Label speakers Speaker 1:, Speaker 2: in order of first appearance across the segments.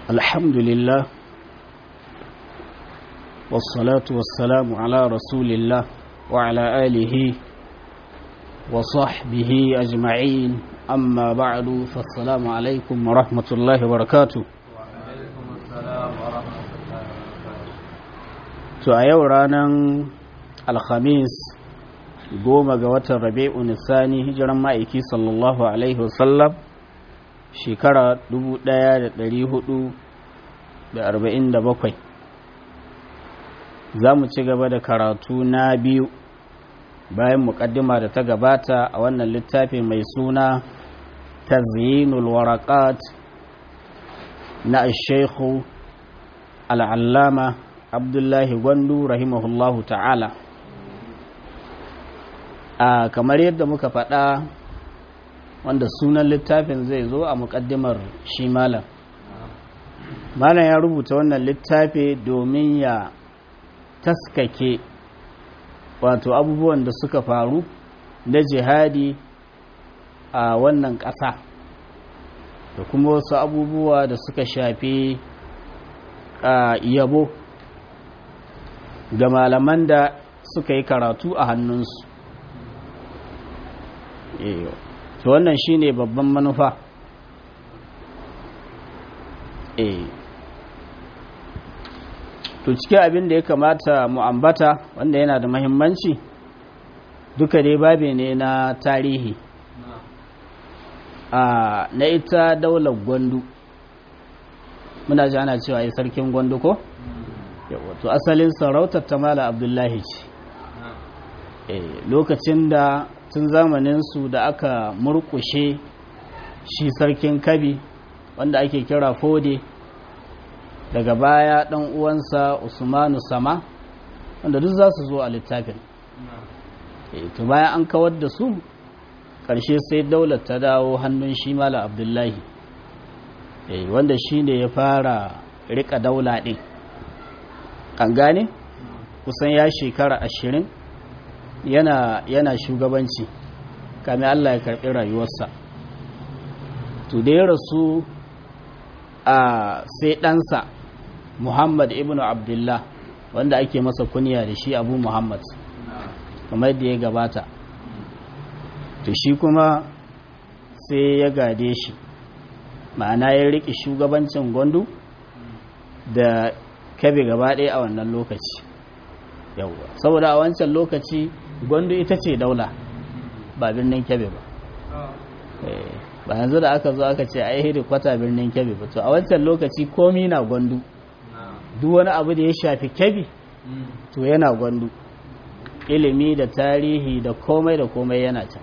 Speaker 1: الحمد لله والصلاة والسلام على رسول الله وعلى آله وصحبه أجمعين أما بعد فالسلام عليكم ورحمة الله وبركاته
Speaker 2: وعليكم السلام ورحمة الله وبركاته
Speaker 1: to a yau ranar alhamis goma ga watan rabi'u nisani hijiran ma'aiki sallallahu alaihi wasallam shekara 1447 za mu ci gaba da karatu na biyu bayan mukaddima da ta gabata a wannan littafi mai suna tazyinul waraqat na shaikhu al'allama abdullahi gwandu rahimahullahu ta'ala a kamar yadda muka faɗa wanda sunan littafin zai zo a muƙaddimar shi malam malam ya rubuta wannan littafi domin ya taskake wato abubuwan da suka faru na jihadi a wannan ƙasa da kuma wasu abubuwa da suka shafi yabo ga malaman da suka yi karatu a hannunsu to wannan shine babban manufa to cikin abin da ya kamata mu ambata wanda yana da mahimmanci duka dai babe ne na tarihi a na ita daular gwandu muna ji ana cewa yi sarkin gwandu ko? wato asalin sarautar ta mala abdullahi ce lokacin da tun zamaninsu da aka murkushe shi sarkin kabi wanda ake kira fode daga baya dan uwansa usmanu sama wanda duk za su zo a littafin to bayan an kawar da su ƙarshe sai daular ta dawo hannun shi mala abdullahi wanda shi ne ya fara rika daula ɗin an gane kusan ya shekara ashirin yana, yana shugabanci kame Allah ya karɓi rayuwarsa to da ya rasu a sai ɗansa muhammad ibn abdullah wanda ake masa kunya da shi abu muhammad kamar da ya gabata to shi kuma sai ya gade shi ma'ana ya riƙe shugabancin gwandu da kabe gaba ɗaya a wannan lokaci yawwa saboda a wancan lokaci gwandu ita ce daula ba birnin kebe ba ba yanzu da aka zo aka ce a yi kwata birnin kebe ba to a wancan lokaci komi na gwandu duk wani abu da ya shafi kebe to yana gwandu ilimi da tarihi da komai da komai yana can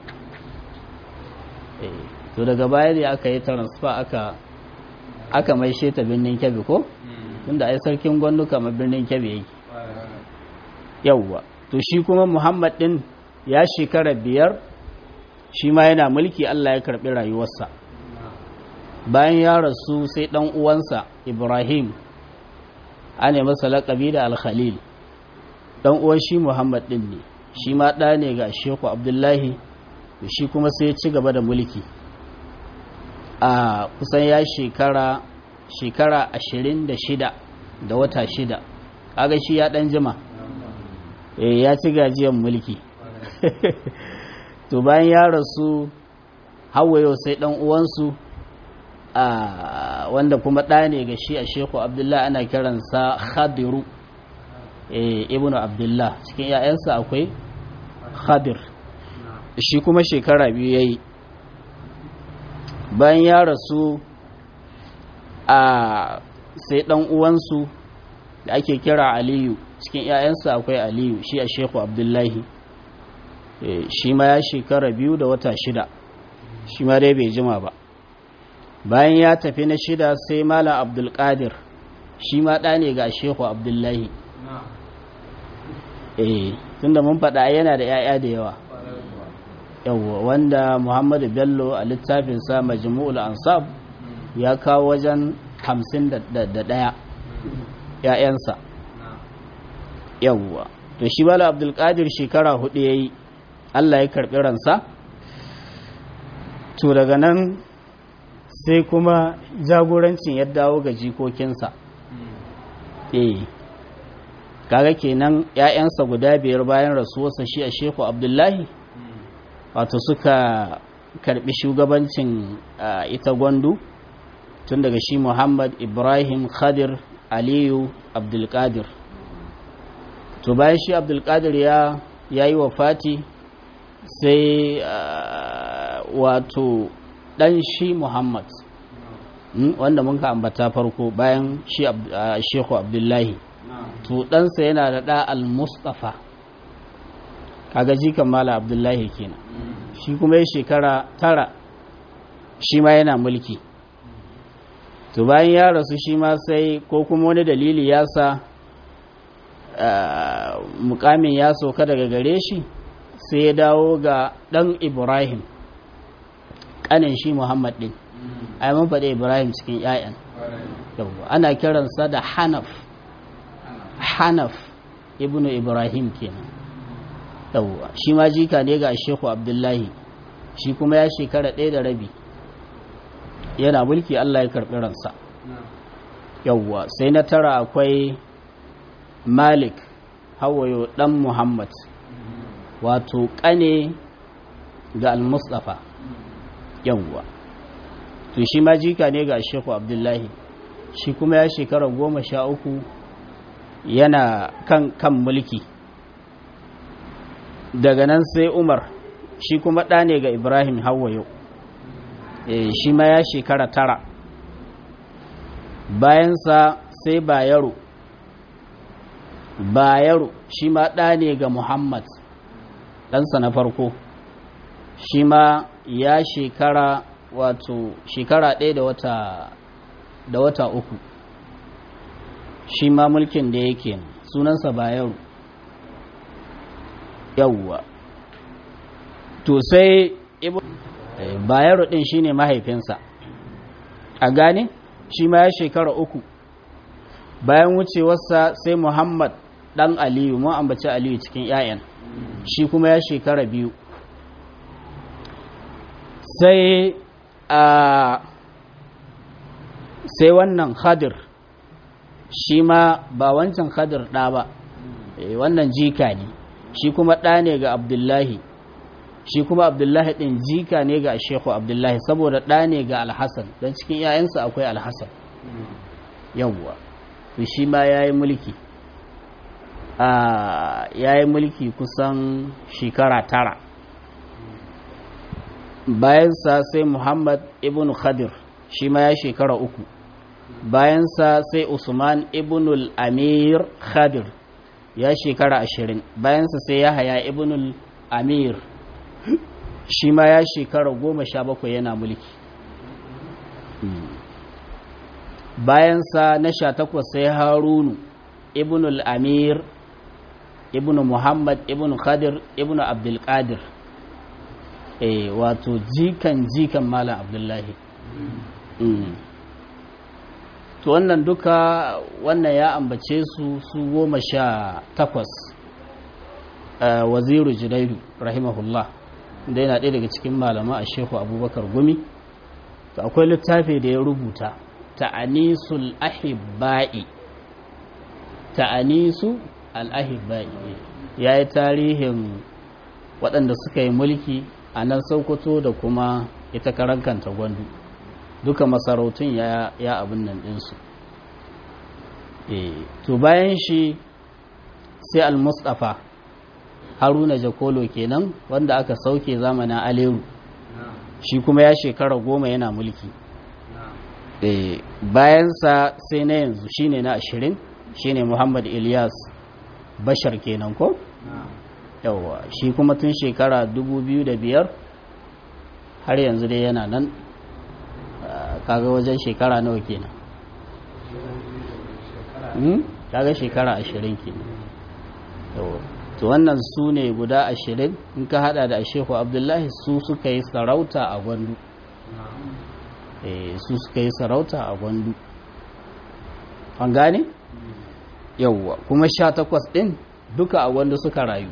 Speaker 1: to daga baya da aka yi transfer aka aka mai sheta birnin kebe ko tunda ai sarkin gwandu kamar birnin kebe yake yauwa to shi kuma muhammad din ya shekara biyar shi ma yana mulki allah ya karbi rayuwarsa bayan ya rasu sai dan uwansa ibrahim ana masa laƙabi da alkhalil dan uwan shi muhammad din ne shi ma ɗa ne ga sheku abdullahi shi kuma sai ya ci gaba da mulki a kusan ya shekara shekara ashirin da shida da wata shida kaga shi ya dan jima eh ya ci gajiyar mulki to bayan ya rasu hawayo sai dan uwansu a wanda kuma ɗa ne ga shi a sheku abdullah ana kiransa khadiru eh ibnu abdullah cikin 'ya'yansa akwai khadir shi kuma shekara biyu yayi bayan ya rasu a sai dan uwansu da ake kira aliyu cikin 'ya'yansa akwai aliyu shi a sheku abdullahi shi ma ya shekara biyu da wata shida shi ma dai bai jima ba bayan ya tafi na shida sai malam abdulkadir shi ma ɗa ne ga sheku abdullahi eh tunda mun faɗa yana da 'ya'ya da yawa yawwa wanda muhammadu bello a littafinsa majmu'ul ansab ya kawo wajen hamsin da ɗaya ‘ya'yansa yawwa to shi bala abdulkadir shekara hudu ya yi allah ya karɓi ransa to daga nan sai kuma jagorancin ya dawo ga jikokinsa eh kaga kenan ‘ya'yansa guda biyar bayan rasuwarsa shi a shehu abdullahi wato suka karbi shugabancin ita gwandu tun daga shi muhammad ibrahim khadir aliyu abdulkadir to bayan shi abdulkadir ya yi wa fati sai wato dan shi muhammad wanda mun ka ambata farko bayan shi shehu abdullahi to ɗansa yana da ɗa al-mustafa kaga jikan mala abdullahi kenan shi kuma ya shekara tara shi ma yana mulki to bayan ya rasu shi ma sai ko kuma wani dalili ya sa mukamin ya sauka daga gare shi sai ya dawo ga ɗan ibrahim ƙanin shi muhammad ɗin a yi faɗi ibrahim cikin 'ya'yan ana kiransa da hanaf hanaf ibnu ibrahim kenan yawwa shi ma jika ne ga shehu abdullahi shi kuma ya shekara ɗaya da rabi yana mulki allah ya karɓi ransa yawwa sai na tara akwai malik hawayo ɗan muhammad wato ƙane ga al-mustafa yawwa to shi ma jika ne ga shehu abdullahi shi kuma ya shekara goma sha uku yana kan kan mulki daga nan sai umar shi kuma ɗa ne ga ibrahim hawayo e, shi ma ya shekara tara bayansa sai bayero bayero shi ma ɗa ne ga muhammad ɗansa na farko shi ma ya shekara wato shekara ɗaya da wata da wata uku shi ma mulkin da yake sunansa bayero yawwa to sai bayero din shine mahaifinsa a gane shi ma ya shekara uku bayan wucewarsa sai muhammad dan aliyu mun ambaci aliyu cikin 'ya'yan shi kuma ya shekara biyu sai a sai wannan khadir shi ma ba wancan khadir ɗa ba wannan jika ne shi kuma ɗa ne ga abdullahi shi kuma abdullahi ɗin jika ne ga shehu abdullahi saboda ɗa ne ga alhassan don cikin 'ya'yansa akwai alhassan yawwa shi ma ya yi mulki ya yi mulki kusan shekara tara bayansa sai muhammad ibn khadir shi ma ya shekara uku bayansa sai usman ibn al-amir khadir ya shekara ashirin bayansa sai ya haya ibn amir shi ma ya shekara goma sha bakwai yana mulki bayansa na sha takwas sai harunu ibn al-amir ibn muhammad ibn khadir ibn abdulkadir eh wato jikan jikan malam abdullahi to wannan duka wannan ya ambace su su goma sha takwas waziru junaidu rahimahullah da yana ɗaya daga cikin malama a shehu abubakar gumi to akwai littafi da ya rubuta ta'anisul ahibba'i ta'anisu al-ahibba'i ya yi tarihin waɗanda suka yi mulki a nan sokoto da kuma ita karankanta gwandu duka masarautun ya, ya abin nan ɗinsu e, to bayan shi sai al-mustafa haruna jakolo kenan wanda aka sauke zamanin aleru shi kuma ya shekara goma yana mulki e, bayansa sai na yanzu shine na ashirin shine muhammad ilyas bashar kenan ko yawwa shi kuma tun shekara biyar har yanzu dai yana nan kaga wajen shekara nawa kenan kaga shekara ashirin kenan to wannan su ne guda ashirin in ka hada da shehu abdullahi su suka yi sarauta a gwandu su suka yi sarauta a gwandu an gane yauwa kuma sha takwas din duka a gwandu suka rayu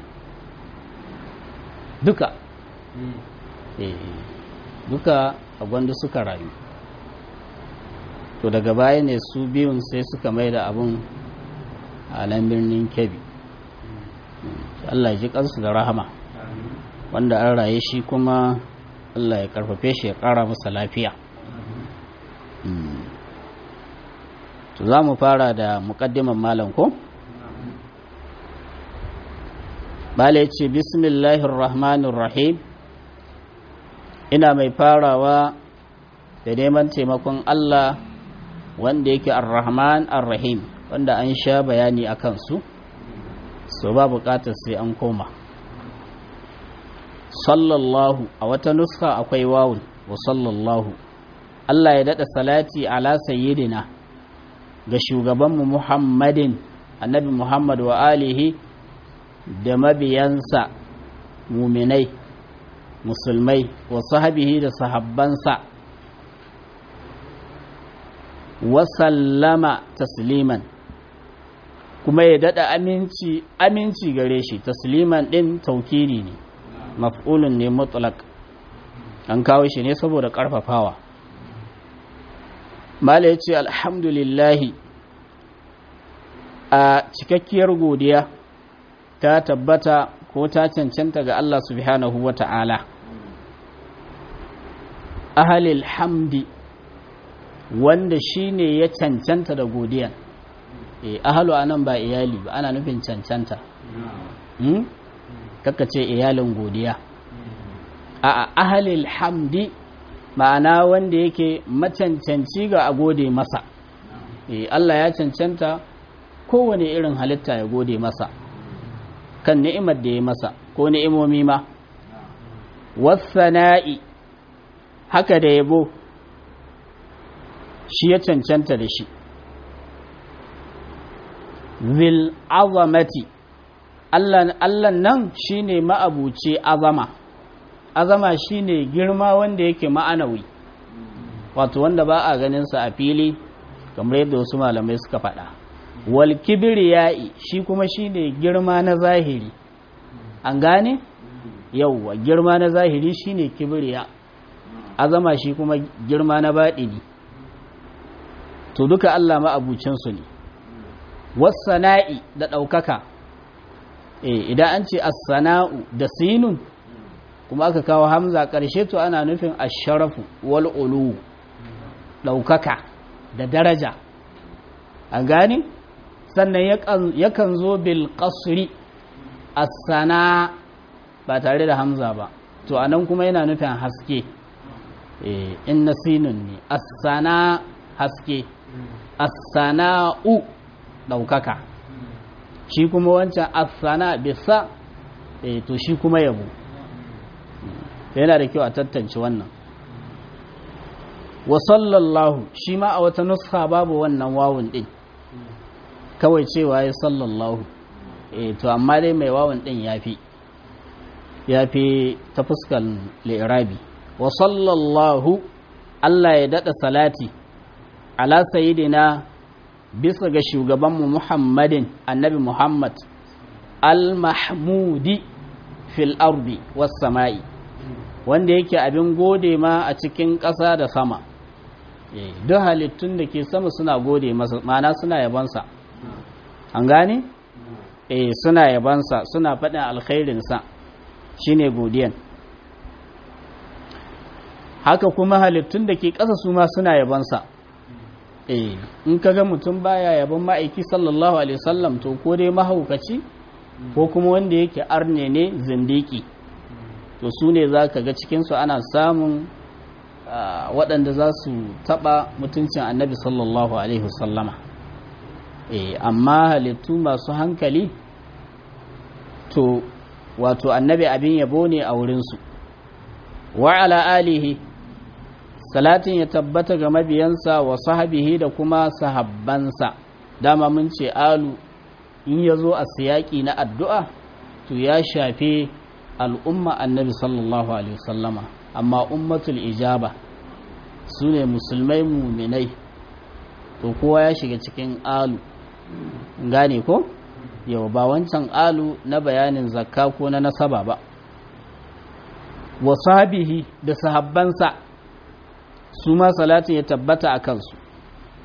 Speaker 1: duka duka a gwandu suka rayu to daga baya ne su biyun sai suka mai da abun a nan birnin kebbi Allah ji kansu da rahama wanda an raye shi kuma Allah ya karfafe shi ya kara masa lafiya to za mu fara da muƙaddiman malam ko? bala ya ce bismillahirrahmanirrahim ina mai farawa da neman taimakon Allah wanda yake ar-rahman ar-rahim wanda an sha bayani a kansu so ba bukatar sai an koma sallallahu a wata nuska akwai wawun wa sallallahu Allah ya daɗa salati ala sayyidina ga shugabanmu muhammadin annabi muhammad wa alihi da mabiyansa muminai musulmai wa sahabihi da sahabbansa wa sallama tasliman kuma ya dada aminci aminci gare shi tasliman din taukiri ne maf'ulun ne mutlaq an kawo shi ne saboda karfafawa mala ya ce alhamdulillahi a cikakkiyar godiya ta tabbata ko ta cancanta ga Allah subhanahu wa ta'ala ahalil hamdi wanda shi ne ya cancanta da godiya e, ahalu anan ba iyali ba ana nufin cancanta hmm? kaka ce iyalin godiya a ahalil hamdi ma'ana wanda yake macancanci ga a gode masa e, Allah ya cancanta kowane irin halitta ya gode masa kan ni'imar da ya masa ko ni'imomi ma wasana'i haka da yabo shi ya cancanta da shi zil azamati Allah nan shine ma'abuci azama azama shine girma wanda yake ma'anawi wato wanda ba a ganin sa a fili kamar yadda wasu malamai suka faɗa wal kibriya'i shi kuma shine girma na zahiri an gane yauwa girma na zahiri shine kibriya azama shi kuma girma na baɗini to duka Allah ma'abucin su ne wasana'i da ɗaukaka eh idan an ce as-sana'u da sinun kuma aka kawo hamza ƙarshe to ana nufin asharafu wal ulu ɗaukaka da daraja an gane sannan yakan zo bil qasri as-sana ba tare da hamza ba to anan kuma yana nufin haske eh in nasinun ne as-sana haske as-sana'u ɗaukaka shi kuma wancan as-sana bisa eh to shi kuma yabo yana da kyau a tantance wannan wa sallallahu shi ma a wata nuska babu wannan wawun din kawai cewa ya sallallahu eh to amma dai mai wawun din yafi yafi ta fuskan li'irabi wa sallallahu Allah ya dada salati ala sayyidina bisa ga shugabanmu Muhammadin annabi Muhammad al-mahmudi fil ardi was sama'i wanda yake abin gode ma a cikin ƙasa da sama duk halittun da ke sama suna gode masa mana suna yabansa an gane? eh suna yabansa suna faɗin alkhairinsa shine godiyan haka kuma halittun da ke ƙasa su ma suna yabansa eh in ka ga mutum baya yaban ma'aiki sallallahu alaihi wasallam to ko dai mahaukaci ko kuma wanda yake arne ne zindiki to su ne za ka ga cikinsu ana samun waɗanda za su taɓa mutuncin annabi sallallahu alaihi wasallama amma halittu masu hankali to wato annabi abin yabo ne a wurinsu wa ala alihi salatin ya tabbata ga mabiyansa wa sahabihi da kuma sahabbansa dama mun ce alu in ya zo a siyaki na addu'a to ya shafe al'umma annabi sallallahu alaihi wasallama amma ummatul ijaba su ne musulmai muminai to kowa ya shiga cikin alu gane ko yau ba wancan alu na bayanin zakka ko na nasaba ba wa sahabihi da sahabbansa su ma salatin ya tabbata a kansu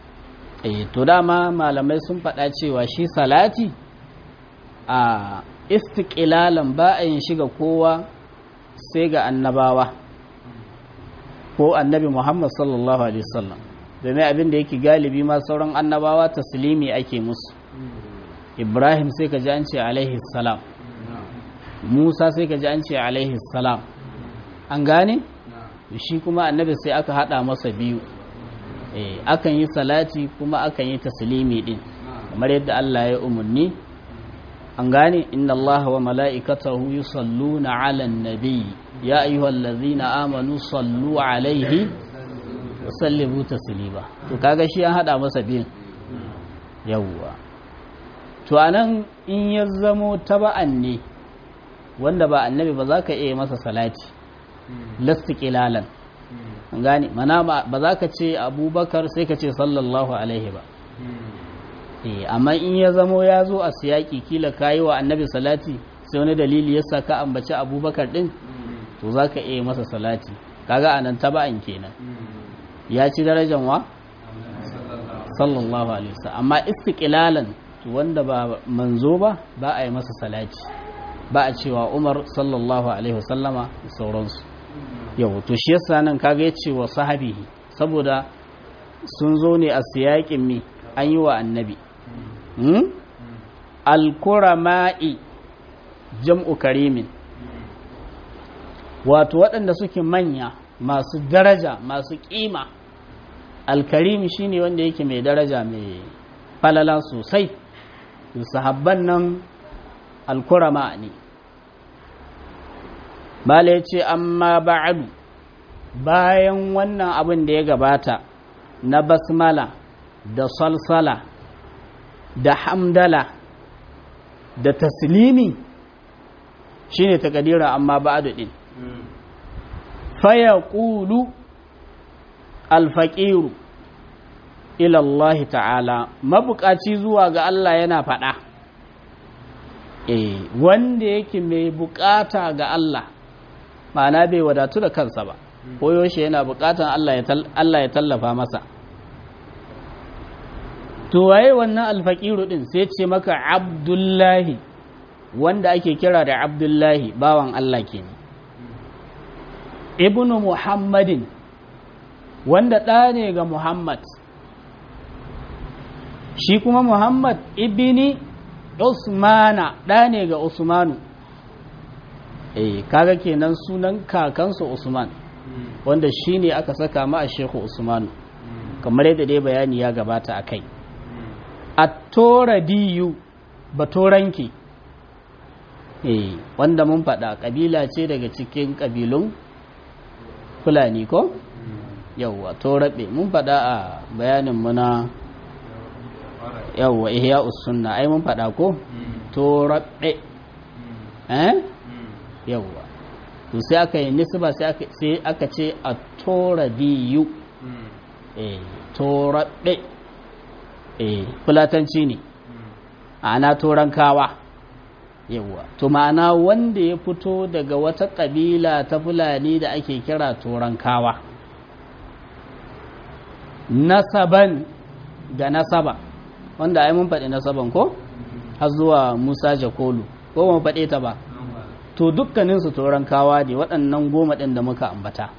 Speaker 1: eh to dama malamai sun faɗa cewa shi salati a istiqlalan ba a yin shiga kowa sai ga annabawa ko annabi Muhammad sallallahu alaihi wasallam domin abin da yake galibi ma sauran annabawa taslimi ake musu Ibrahim sai ka ji an ce alaihi salam Musa sai ka ji an ce alaihi salam an gane shi kuma annabi sai aka hada masa biyu eh akan yi salati kuma akan yi taslimi din kamar yadda Allah ya umarni an gane inna Allah wa mala'ikatahu yusalluna 'alan nabi ya ayyuhallazina amanu sallu 'alaihi wa sallimu taslima to kaga shi an hada masa biyu yawwa to anan in ya zamo taba'an ne wanda ba annabi ba za ka iya masa salati lasta kilalan an gane mana ba za ka ce abubakar sai ka ce sallallahu alaihi ba amma in ya zamo ya zo a siyaki kila kayi wa annabi salati sai wani dalili ya sa ka ambaci abubakar din to za ka iya masa salati kaga anan taba'an kenan ya ci darajan wa sallallahu alaihi wasallam amma istiqlalan to wanda ba manzo ba ba a yi masa salati ba a cewa Umar sallallahu alaihi wasallama da sauransu yau to shi yasa nan kaga ya ce wa sahabihi saboda sun zo ne a siyakin mi an yi wa annabi hmm? alkurama'i jam'u karimin wato waɗanda suke manya masu daraja masu ƙima alkarimi shine wanda yake mai daraja mai falala sosai sahabban nan alkurama ne bala ya ce amma ba'adu bayan wannan abin da ya gabata na basmala da salsala da hamdala da taslimi shine takadira amma ba'adu din faya ƙulu alfaƙiru ilallahi ta'ala mabukaci zuwa ga Allah yana faɗa eh wanda yake mai bukata ga Allah ma'ana bai wadatu da kansa ba koyaushe yana bukatan Allah ya tallafa masa to waye wannan alfaqiru din sai ce maka abdullahi wanda ake kira da abdullahi bawan Allah kenan ibnu muhammadin wanda ɗa ne ga muhammad shi kuma muhammad ibni usmana ɗa ne ga usmanu eh kaga kenan sunan kakansa usman wanda shi ne aka saka ma a shehu usmanu kamar yadda dai bayani ya gabata a kai a tora diyu batoranki eh wanda mun faɗa ƙabila ce daga cikin ƙabilun fulani ko yauwa toraɓe mun faɗa a bayanin muna yauwa ihya sunna ai mun faɗa ko toraɓe eh yauwa to sai aka yi nisba sai aka ce a tora biyu eh toraɓe eh fulatanci ne ana toran kawa yauwa to ma'ana wanda ya fito daga wata ƙabila ta fulani da ake kira toran kawa nasaban da nasaba wanda ai mun faɗi nasaban ko har zuwa musa jakolu ko mun faɗe ta ba to dukkaninsu toran kawa ne waɗannan goma ɗin da muka ambata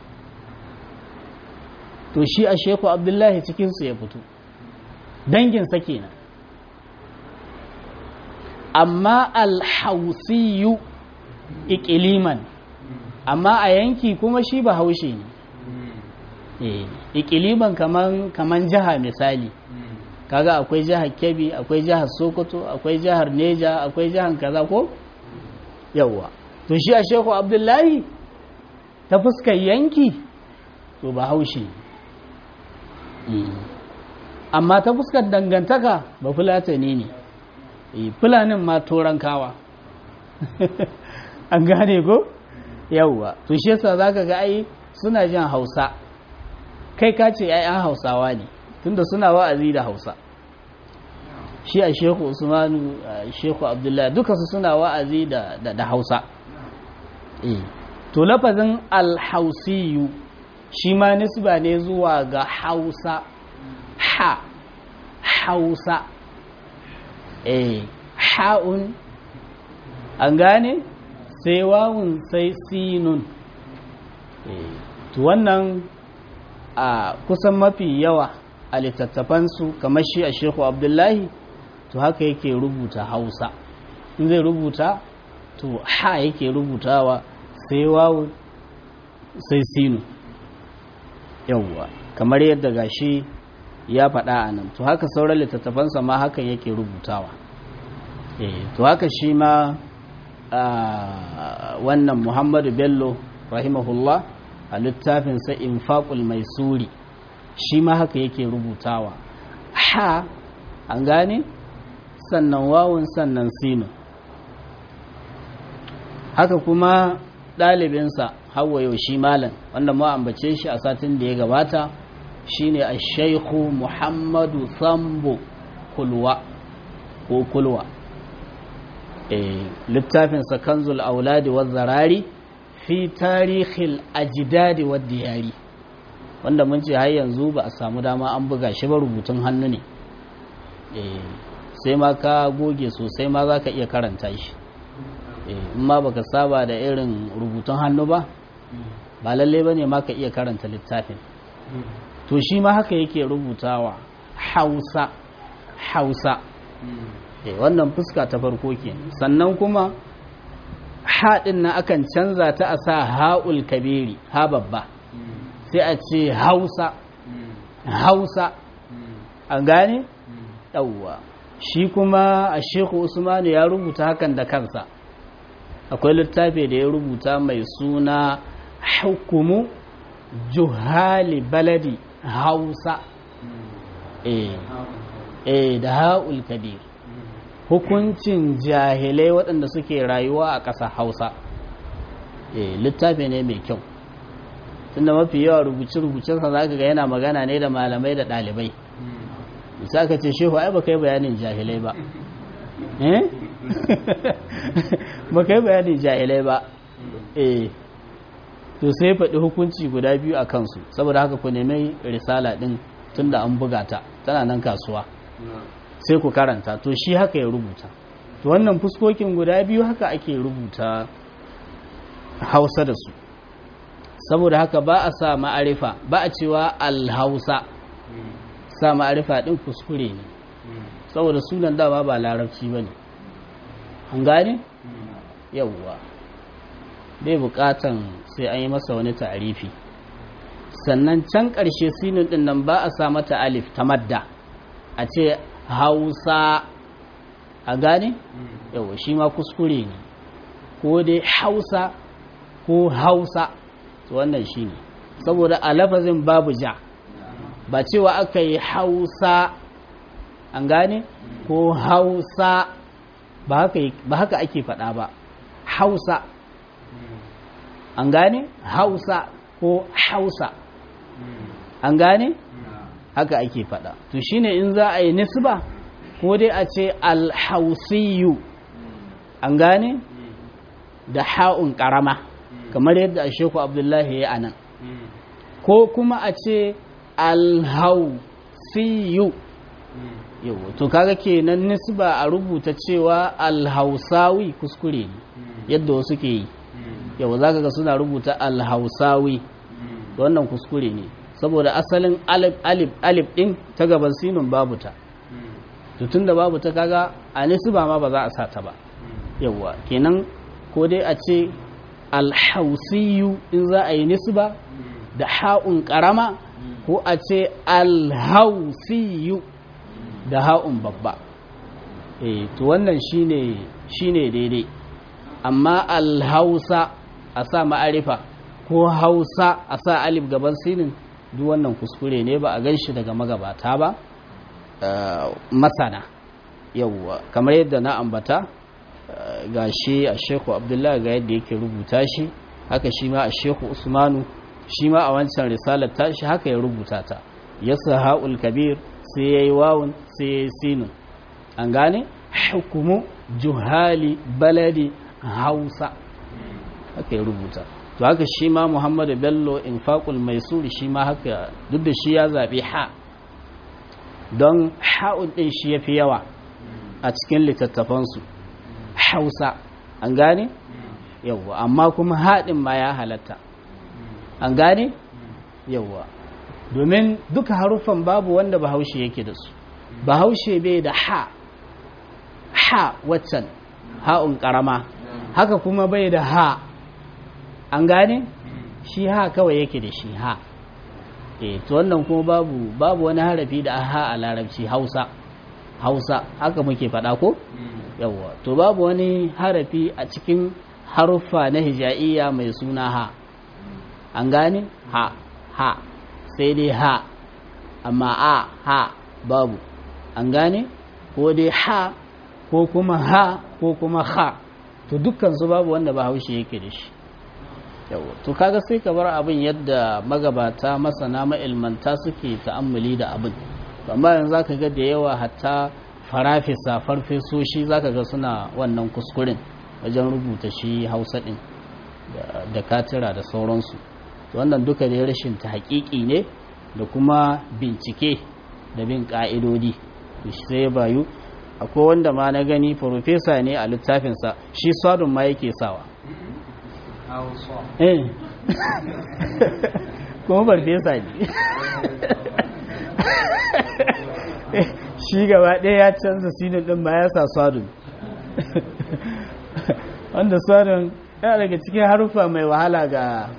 Speaker 1: to shi a sheku abdullahi cikinsu ya fito danginsa kenan amma alhausiyu ikiliman amma a yanki kuma shi ba haushe ne ikiliman kaman kaman jiha misali kaga akwai jihar kebbi akwai jihar sokoto akwai jihar neja akwai jihar kaza ko yawwa to shi a shehu abdullahi ta fuskar yanki to ba haushe amma ta fuskar dangantaka ba fulatani ne fulanin ma kawa an gane ko yawwa to shi yasa zaka ga ai suna jin hausa kai ka ce ai an hausawa ne tunda suna wa'azi da hausa shi a shehu usmanu shehu abdullahi duka su suna wa'azi da da hausa to lafazin alhausiyu shi ma nisba ne zuwa ga hausa ha hausa eh ha'un an gane sai wawun sai sinun to wannan a kusan mafi yawa a littattafansu kamar shi a shehu abdullahi to haka yake rubuta hausa in zai rubuta to ha yake rubutawa sai wawun sai sinu yawwa kamar yadda gashi ya faɗa a nan to haka sauran littattafansa ma hakan yake rubutawa to haka shi ma wannan muhammadu bello rahimahullah a littafinsa infaqul mai suri shi ma haka yake rubutawa ha an gane sannan wawun sannan sinu haka kuma ɗalibinsa hawa yau shi malam wanda mu ambace shi a satin da ya gabata shine a shaikhu muhammadu sambo kulwa ko kulwa littafinsa kanzul auladi wa zarari fi tarihil ajidadi wa diyari wanda mun ce har yanzu ba a samu dama an buga shi ba rubutun hannu ne sai ma ka goge sosai ma za ka iya karanta shi in ma baka saba da irin rubutun hannu ba ba lalle ba ne ma ka iya karanta littafin to shi ma haka yake rubutawa hausa hausa wannan fuska ta farko ke sannan kuma haɗin na akan canza ta a sa ha'ul kabiri ha babba sai a ce hausa hausa an gane ɗauwa shi kuma a sheku usmanu ya rubuta hakan da kansa akwai littafi da ya rubuta mai suna hukumu juhali baladi hausa eh da ha'ul kabir hukuncin jahilai waɗanda suke rayuwa a ƙasa hausa littafi ne mai kyau tunda mafi yawa rubuce-rubucensa za ka ga yana magana ne da malamai da ɗalibai bisa ka ce shehu ai ba kai bayanin jahilai ba ba kai bayanin jahilai ba eh to sai faɗi hukunci guda biyu a kansu saboda haka ku nemi risala ɗin tunda an buga ta tana nan kasuwa sai ku karanta to shi haka ya rubuta to wannan fuskokin guda biyu haka ake rubuta hausa da su saboda haka ba a sa ma'arifa ba a cewa alhausa sa ma'arifa din kuskure ne saboda sunan dama ba larabci ba ne an gane yauwa bai bukatan sai an yi masa wani ta'arifi sannan can ƙarshe sinin din nan ba a sa mata alif ta madda a ce hausa a gane yawa shi ma kuskure ne ko dai hausa ko hausa wannan shi ne saboda a lafazin babu ja ba cewa aka yi hausa an gane ko hausa ba haka ake faɗa ba hausa an gane hausa ko hausa an gane haka ake faɗa to shine in za a yi nisba ko dai a ce alhausiyu an gane da ha'un ƙarama kamar yadda a sheku abdullahi ya anan ko kuma a ce alhausiyu yau to kaga kenan nisba a rubuta cewa alhausawi kuskure ne yadda wasu ke yi yau za ka ga suna rubuta alhausawi wannan kuskure ne saboda asalin alif alif alif din ta gaban sinun babu ta tun da babu ta kaga a nisba ma ba za a sa ta ba yauwa kenan ko dai a ce alhausiyu in za a yi nisba da ha'un karama ko a ce alhausiyu da ha'un babba eh to wannan shine shine daidai amma alhausa a sa ma'arifa ko hausa a sa alif gaban sinin duk wannan kuskure ne ba a gan shi daga magabata ba masana yauwa kamar yadda na ambata ga shi a sheku abdullahi ga yadda yake rubuta shi haka shi ma a sheku usmanu shi ma a wancan risalar tashi haka ya rubuta ta ya ha'ul kabir sai ya yi wawun sai ya yi sinin an gane hukumu juhali baladi hausa haka ya rubuta to haka shi ma muhammadu bello infaqul maisuri shi ma haka duk da shi ya zaɓi ha don ha'un ɗin shi ya fi yawa a cikin littattafansu hausa an gane yawwa amma kuma haɗin ma ya halatta an gane yawwa domin duka haruffan babu wanda bahaushe yake da su bahaushe bai da ha ha waccan ha'un ƙarama haka kuma bai da ha an gane shi ha kawai yake da shi ha e to wannan kuma babu babu wani harafi da ha a larabci hausa hausa haka muke faɗa ko yawwa to babu wani harafi a cikin haruffa na hija'iyya mai suna ha an gane ha ha sai dai ha amma a ha babu an gane ko dai ha ko kuma ha ko kuma ha to dukkan su babu wanda ba haushe yake da shi yawa to kaga sai ka bar abin yadda magabata masana ma'ilmanta suke ta'ammuli da abin amma yanzu zaka ga da yawa hatta farafisa farfesoshi zaka ga suna wannan kuskuren wajen rubuta shi hausa din da katira da sauransu wannan duka da rashin ta haƙiƙi ne da kuma bincike da bin ƙa'idodi sai bayu akwai wanda ma na gani farfesa ne a littafinsa shi sadun ma yake sawa eh kuma farfesa ne shi gaba ɗaya ya canza sinin ɗin ma ya sa sadun wanda sadun yana daga cikin harufa mai wahala ga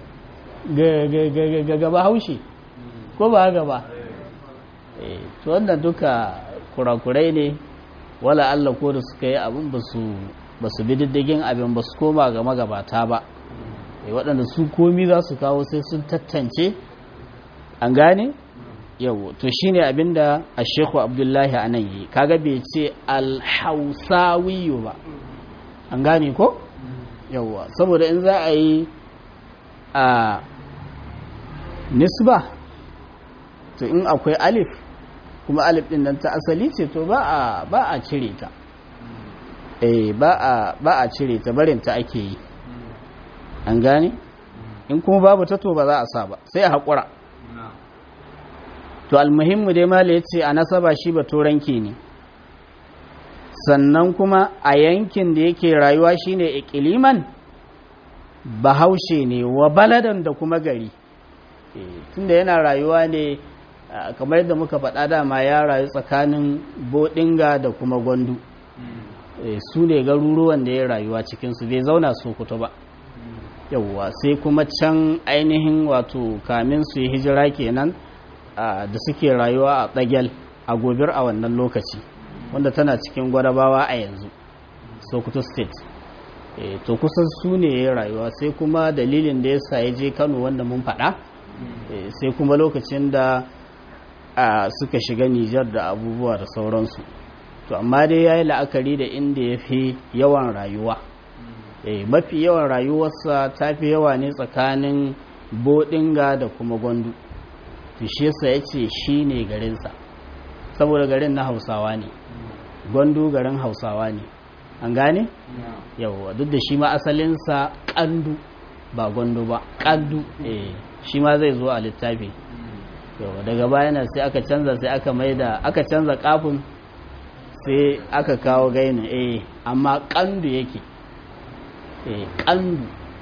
Speaker 1: gaba haushe ko ba haka ba to wannan duka kurakurai ne wala Allah ko da suka yi abin ba su bi diddigin abin ba su koma ga magabata ba waɗanda su komi za su kawo sai sun tattance an gane yau to shine abinda a shekhu abdullahi a nan yi kaga bai ce alhausawiyu ba an gane ko yauwa saboda in za a yi a nisba to in akwai alif kuma alif din nan ta asali ce to ba a ba a cire ta eh ba a ba a cire ta barin ta ake yi an gane in kuma babu ta to ba za a sa ba sai a haƙura to almuhimmu dai mala ya ce a nasaba shi ba turanki ne sannan kuma a yankin da yake rayuwa shine ikiliman bahaushe ne wa baladan da kuma gari tunda yana rayuwa ne kamar yadda muka faɗa dama ya rayu tsakanin bodinga da kuma gwandu su ne garuruwan da ya rayuwa cikinsu bai zauna sokoto ba yauwa sai kuma can ainihin wato kamin su yi hijira kenan da suke rayuwa a tsagel a gobir a wannan lokaci wanda tana cikin gwadabawa a yanzu sokoto state to kusan su ne ya rayuwa sai kuma dalilin da ya sa ya je kano wanda mun faɗa sai kuma lokacin da suka shiga nijar da abubuwa da sauransu to amma dai ya yi la'akari da inda ya fi yawan rayuwa mafi yawan rayuwarsa ta fi yawa ne tsakanin bodinga da kuma gwandu to shi yasa ya ce shi ne garinsa saboda garin na hausawa ne gwandu garin hausawa ne an gane? yawwa duk da shi ma asalinsa kandu ba gwandu ba kandu eh shi ma zai zo a littafi yawwa daga bayan sai aka canza sai aka maida aka canza kafin sai aka kawo gainin eh amma kandu yake eh kandu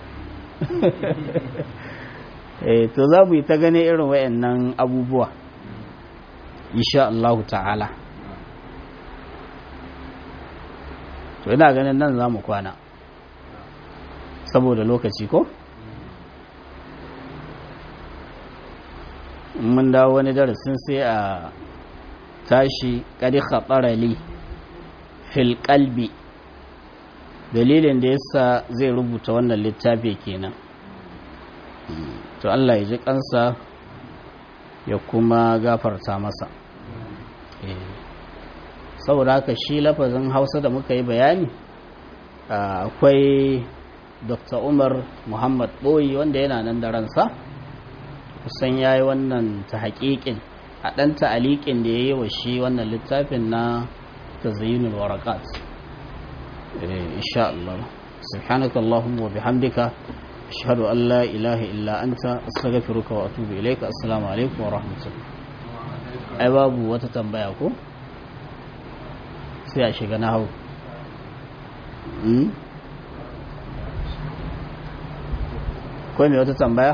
Speaker 1: eh to za mu yi ta gane irin wayannan abubuwa insha Allah ta'ala to ina ganin nan za mu kwana saboda lokaci ko mun dawo wani darasin sai a tashi kadi khatarali fil qalbi dalilin da yasa zai rubuta wannan littafi kenan to Allah ya ji kansa ya kuma gafarta masa saboda haka shi lafazin hausa da muka yi bayani akwai dr umar muhammad boyi wanda yana nan da ransa kusan ya yi wannan ta haƙiƙin a ɗan ta'aliƙin da ya yi wa shi wannan littafin na tazayyunul warakat insha Allah subhanaka Allahumma wa bihamdika ashhadu an la ilaha illa anta astaghfiruka wa atubu ilayka assalamu alaikum wa rahmatullah ai babu wata tambaya ko sai a shiga na hau ko mai wata tambaya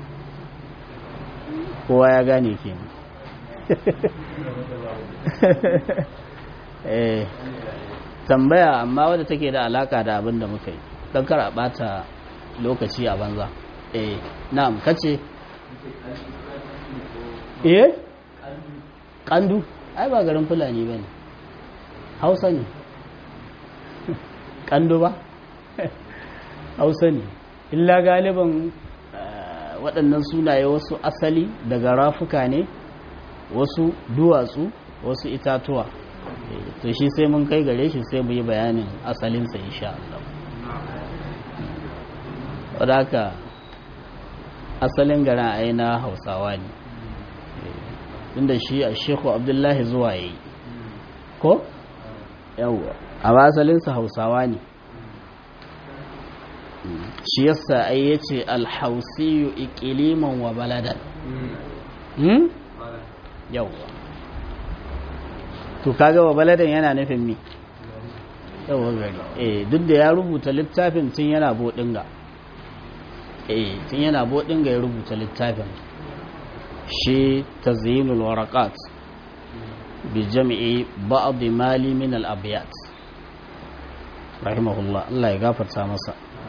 Speaker 1: kowa ya gane ke eh tambaya amma wadda take da alaka da abin da muka yi don kar a bata lokaci a banza eh na'am kace eh kandu ai ba garin fulani bane hausa ne kandu ba hausa ne illa galiban waɗannan sunaye wasu asali daga rafuka ne wasu duwatsu wasu itatuwa to shi sai mun kai gare shi sai mu yi bayanin asalinsa insha Allah wadaka asalin garin aina hausawa ne inda shi a sheku abdullahi zuwa ya yi ko? yawwa a asalinsa hausawa ne shi yasa ai ya ce alhausiyu ikiliman wa baladan yawwa to kaga wa baladan yana nufin mi yawwa gari eh duk da ya rubuta littafin tun yana bodinga eh tun yana bodinga ya rubuta littafin shi tazyinul waraqat bi jam'i ba'd mali min al abyat rahimahullah Allah ya gafarta masa